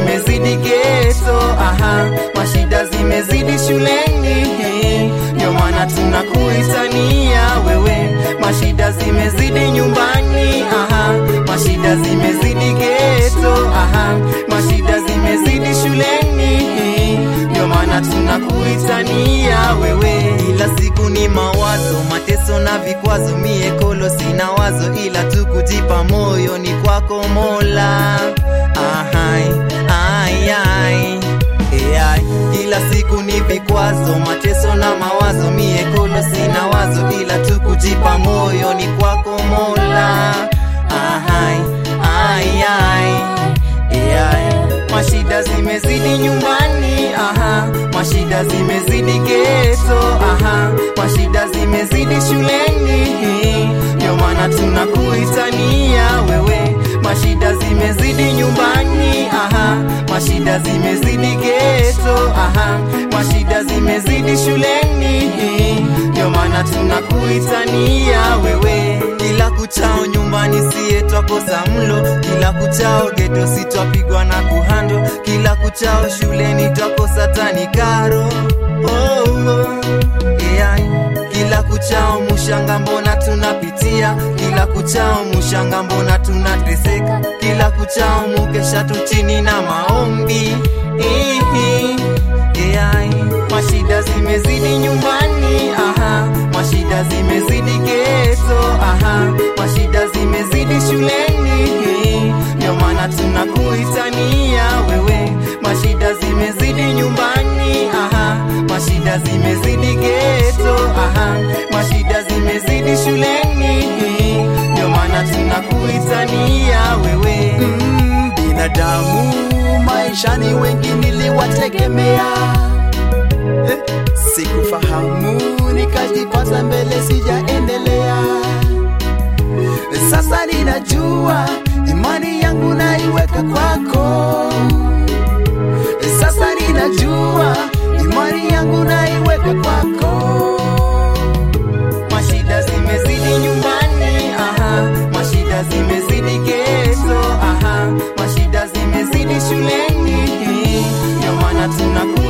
zimezidi geto, aha, mashida zimezidi shuleni, ndio maana tunakuitania wewe. Mashida zimezidi nyumbani, aha, mashida zimezidi geto, aha, mashida zimezidi shuleni, ndio maana tunakuitania wewe. Kila siku ni mawazo, mateso na vikwazo, mie kolo sina wazo, ila tu kujipa moyo ni kwako Mola. Ahai, ai, ai. AI. Kila siku ni vikwazo, mateso na mawazo, mie kolo sina wazo, ila tu kujipa moyo ni kwako Mola. Ahai, ai, ai. AI. Mashida zimezidi nyumbani, aha, mashida zimezidi geto, aha, mashida zimezidi shuleni, ndio maana tunakuitania wewe. Mashida zimezidi nyumbani, aha, mashida zimezidi geto, aha, mashida zimezidi shuleni, ndio maana tunakuitania wewe. Kila kuchao nyumbani siye twakosa mlo, kila kuchao geto si twapigwa na kuhando, kila kuchao shuleni twakosa tani karo. Oh, oh. AI. Kila kuchao mushanga mbona tunapitia, kila kuchao mushanga mbona tunateseka, kila kuchao mukesha tu chini na maombi. Ihi. AI. Mashida zimezidi nyumbani, aha, mashida zimezidi geto, aha, mashida zimezidi shuleni, ndio maana tunakuitania wewe. Mashida zimezidi nyumbani, aha, mashida zimezidi geto, aha, mashida zimezidi shuleni, ndio maana tunakuitania wewe. Mm, binadamu maishani wengi niliwategemea eh, sikufahamu nikajipata mbele sijaendelea sasa ninajua imani yangu naiweka kwako sasa ninajua imani yangu naiweka kwako Mashida zimezidi nyumbani, aha, mashida zimezidi geto, aha, mashida zimezidi shuleni, ndio maana tunaku